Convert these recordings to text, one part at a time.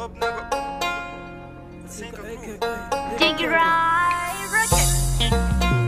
Dig it right, rocket.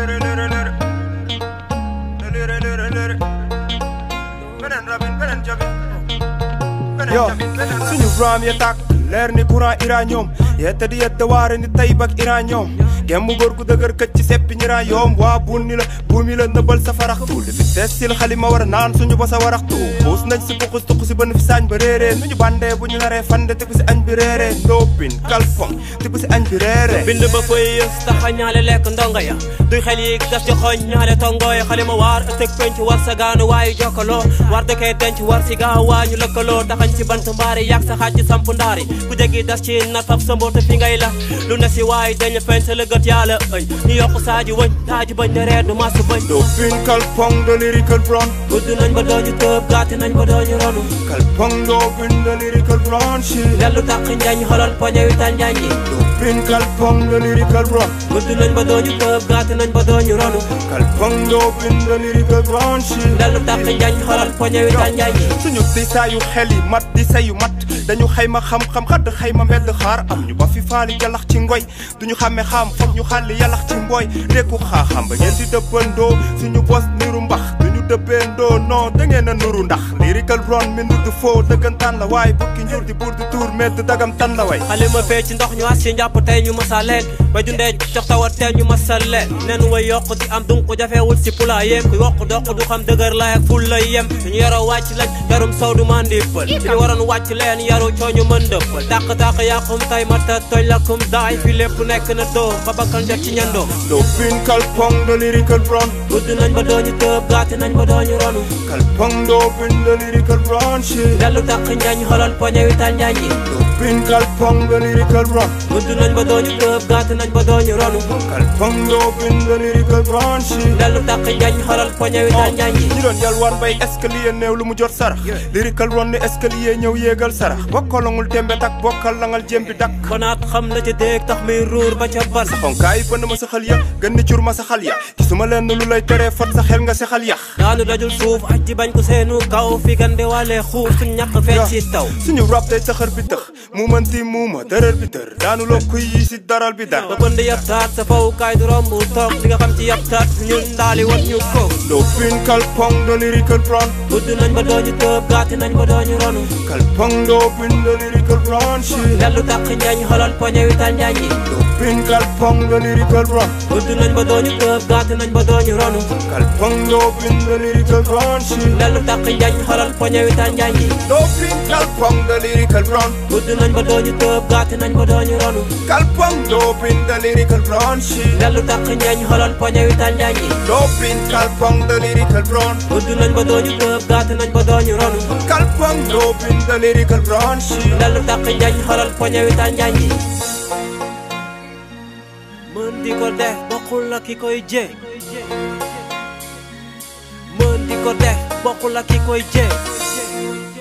yo suñu ram ya tàkk leer ni courant uranium yette di yette waare ni tayib ak uranium gem mu góor gu dëgër këcc ci seppi ñiraa yoom waa bun ni la buumi la nëbbal sa faraxtu li fi tees sil xalima war a naan suñu ba sa waraxtu xuus nañ si puxus tuq si bënn fi saañ ba réeree nu ñu bandee bu ñu naree fande te ku si añ bi réeree ndóopin kalfong te ku si añ bi réeree bind ba koy yës taxa ñaale lekk ndongo ya duy xel yi gas ci xoñ ñaale tongooy xale ma waar ëtëg penc war sa gaanu waayu jokkaloo war dëkkee denc war si gaaw waa ñu lëkkaloo taxañ si bant mbaari yàgg sa xaaj ci samp ndaari ku jegi das ci nataf sa mboota fi ngay la lu ne si waay dañ penc la gët yàlla ëñ ñu yokk saaji wëñ taaji bañ de reer du mas bañ ndóopin kalfong de lyrical blonde gudd nañ ba dooñu tëb gàtt nañ ba dooñu ronu kalfong ndóopin de lyrical blonde shit dellu tàq njañ xolal poñe wi tal njañ yi ndóopin kalfong de lyrical blonde gudd nañ ba dooñu tëb gàtt nañ ba dooñu ronu kalfong ndóopin de lyrical blonde shit dellu tàq njañ xolal poñe wi tal njañ yi suñu di saayu xel yi mat di sayu mat dañu xayma xam-xam xadd xayma mbedd xaar am ñu ba fi faali jalax ci ngoy duñu xàmme xam foog ñu xàlli yalax ci mbooy rekku xaaxam ba ngeen di dëppandoo suñu bos niru mbax duñu dëppandoo non da ngeen a nuru ndax lyrical ron mi ndudd foo dëggantaan la waay bukki njur di buur di tuur medd dagam tan la way xale ma fee ci ndox ñu as ci njàpp tey ñu masa leen ba dundee jox tawat tey ñu masal leen nen way yokk di am dunq jafewul si pula yem ku yokk doq du xam dëgër lay ak ful lay yem suñu yaroo wàcc lañ yarum sow du mandi pël suñu waroon wàcc leen yaru cooñu mën dëppal tàq-tàq yàqum tay mata tooñ lakum daay fi lépp nekk na doo ba bakkan jot ci ñandoo ndóopin kalpong de lyrical ron gudd nañ ba dooñu tëb gàtt nañ ba dooñu ronu kalpong ndóopin de lyrical ron shit dellu tàq njañ xolal poñe wi tal njañ yi ndóopin kalpong de lyrical ron gudd nañ ba dooñu tëb gàtt nañ ba dooñu ronu kalpong ndóopin de lyrical ron shit dellu tàq njañ xolal poñe wi tal njañ yi ñu doon yalwaan bay escalier néew lu mu jot sarax lyrical ron ni escalier ñëw yéegal sarax bokkalangul tembe tak bokkal langal jëm bi dak konaat xam la ca déeg tax muy ruur ba ca bar xonkaay bënn ma sa xal ya gën ni cur ma sa xal ya gisuma leen lu lay teree fot sa xel nga si xal yax daanu dajul suuf aj ci bañ ko seenu kaw fi gande wàlle xuur suñ ñàkk feeñ ci taw suñu rab day tëxër bi tëx mu mënti muuma dërër bi dër daanu loo kuy yi si daral bi dar ba bënd yab taat sa faw kaay du romb toog di nga xam ci yab taat ñun ndaali wat ñu ko ndóopin kalpong de lyrical ron gudd nañ ba dooñu tëb gàtt nañ ba dooñu ronu kalpong ndóopin de lyrical ron shit dellu tàq njañ xolal poñe wi tal njañ yi ndóopin kalpong de lyrical ron gudd nañ ba dooñu tëb gàtt nañ ba dooñu ronu kalpong ndóopin de lyrical ron shit dellu tàq njañ xolal poñe wi tal njañ yi ndóopin kalpong de lyrical ron gudd nañ ba dooñu tëb gàtt nañ ba dooñu ronu kalpong ndóopin de lyrical ron shit dellu tàq njañ xolal poñe wi tal njañ yi ndóopin kalpong de lyrical ron gudd nañ ba dooñu tëb gàtt nañ ba dooñu ronu kalpong ndóopin de lyrical ron shit dellu tàq njañ xolal poñe wi tal njañ yi mën di ko def bokkul la ki koy jee mën di ko def bokkul la ki koy jee